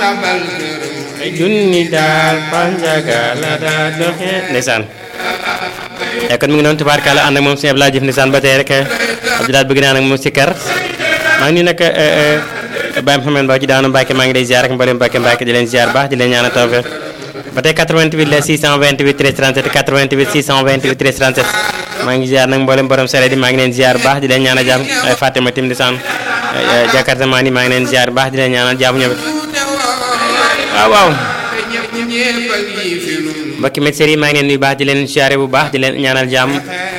abal këram junni daal panjaga la daa doxe ndeysaan e kon mi ngi noonu tubaarkàlla ànd ak moom sëñ Abdoulaye Diouf ndeysaan ba tey rek Abdoulaye bëgg naa nag moom si kar maa ngi nii nag Baye Mouhamed Ba ci daanu Mbacke maa ngi lay ziar ak mboolem Mbacke Mbacke di leen ziar baax di leen ñaanal tawfeex ba tey 88 la 628 13 37 88 628 13 37 maa ngi ziar nag mboolem borom sere di maa ngi leen ziar baax di leen ñaanal jàmm ay Fatima Tim ndeysaan Jakarta maa ni maa ngi leen ziar baax di leen ñaanal jàmm ñoom waaw waaw ñëpp ñëpp a ngi fi nun mbokki médecins yi maa ngi leen nuyu baax di leen ziare bu baax di leen ñaanal jàmm